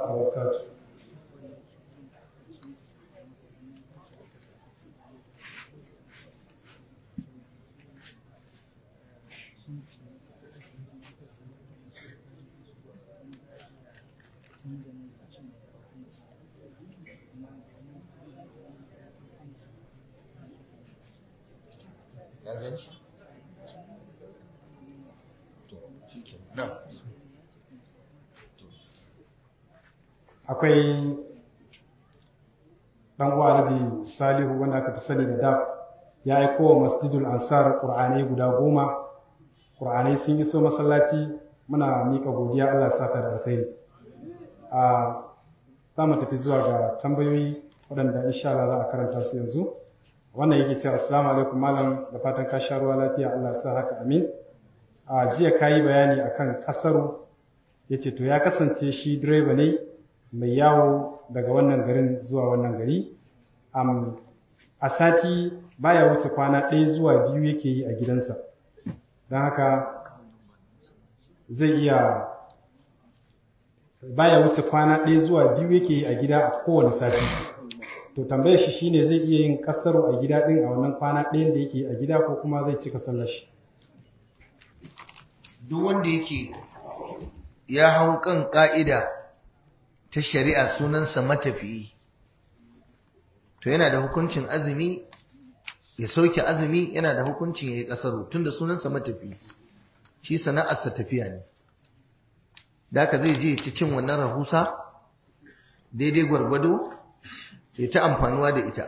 وبركاته ya gan shi to shi ke nan akwai ɗan uwa Alhaji Salihu wanda aka fi sani da DAP ya aiko wa Masjidul Ansar Qur'anai guda goma Qur'anai sun iso masallaci muna mika godiya Allah ya saka da alkhairi a za mu tafi zuwa ga tambayoyi waɗanda insha Allah za a karanta su yanzu wannan yake cewa assalamu alaikum malam da fatan ka sha ruwa lafiya Allah ya sa haka amin a jiya kayi bayani akan kasaru yace to ya kasance shi direba ne mai yawo daga wannan garin zuwa wannan gari um, a sati baya wuce kwana ɗaya zuwa biyu yake yi a gidansa don haka zai iya baya wuce kwana ɗaya zuwa biyu yake yi a gida a kowane sati to tambayar shi shine zai iya yin kasaro a gida ɗin a wannan kwana ɗayan da yake yi a gida ko kuma zai cika sallar shi duk wanda yake ya hau kan ka'ida ta shari'a sunansa matafiyi to yana da hukuncin azumi ya sauke azumi yana da hukuncin ya yi ƙasaru tunda sunansa matafiyi shi sana'arsa tafiya ne da ka zai je ci cin wannan rahusa daidai gwargwado ya ta amfanuwa da ita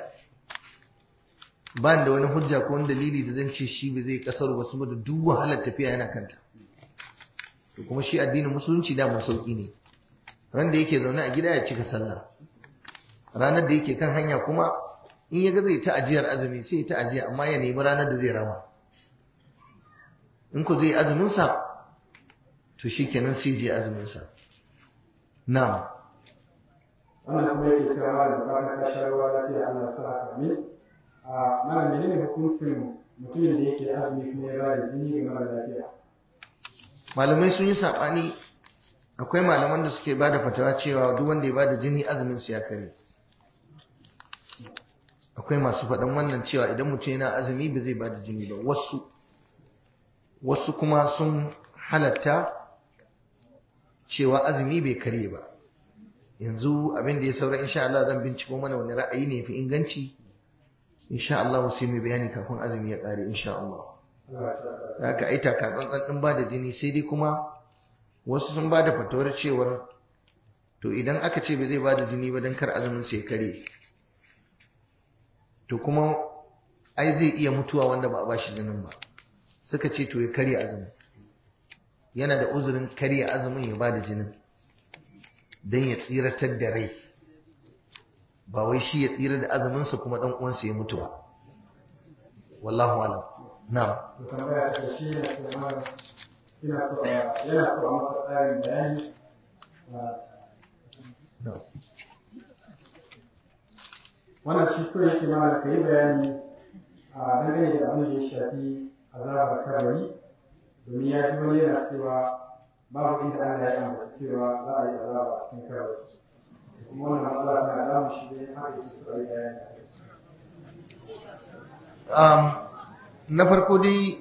ba da wani hujja ko wani dalili da zan ce shi ba zai ƙasaru ba saboda duk wahalar tafiya yana kanta to kuma shi addinin musulunci da mun sauki ne ran da yake zaune a gida ya cika sallah ranar da yake kan hanya kuma in ya ga zai ta ajiyar azumi sai ta ajiya amma ya nemi ranar da zai rama in ku zai azumin sa to shikenan sai je azumin sa na'am wannan kuma yake cewa da fatan ka sha ruwa lafiya Allah ya sa haka amin a mana menene hukuncin mutumin da yake azumi kuma ya bada jini ga mara lafiya malamai sun yi saɓani akwai malaman da suke bada fatawa cewa duk wanda ya bada jini azumin su ya kare akwai masu faɗan wannan cewa idan mutum yana azumi ba zai bada jini ba wasu wasu kuma sun halatta cewa azumi bai kare ba yanzu abin da ya saura insha Allah zan binciko mana wani ra'ayi ne fi inganci insha Allah sai mai bayani kafin azumi ya kare insha Allah haka ai taka tsantsan din ba da jini sai dai kuma wasu sun ba da fatawar cewar to idan aka ce ba zai ba da jini ba don kar azumin sai kare to kuma ai zai iya mutuwa wanda ba a bashi jinin ba suka ce to ya karya azumin yana da uzurin karya azumin ya ba da jinin don ya tsiratar da rai ba wai shi ya tsira da azuminsa kuma dan uwansa ya mutu ba wallahu alam na'am da tambaya ta shi ne cewa ina so a yana so a masa tsarin bayani na'am wannan shi so yake mana ka yi bayani a dangane da abin da ya shafi azabar kabari domin ya ji wani yana cewa babu inda Allah ya ambata cewa za a yi azaba a cikin kabari kuma wannan matsala tana damun shi ne haka yake so a yi bayani a kai um, na farko dai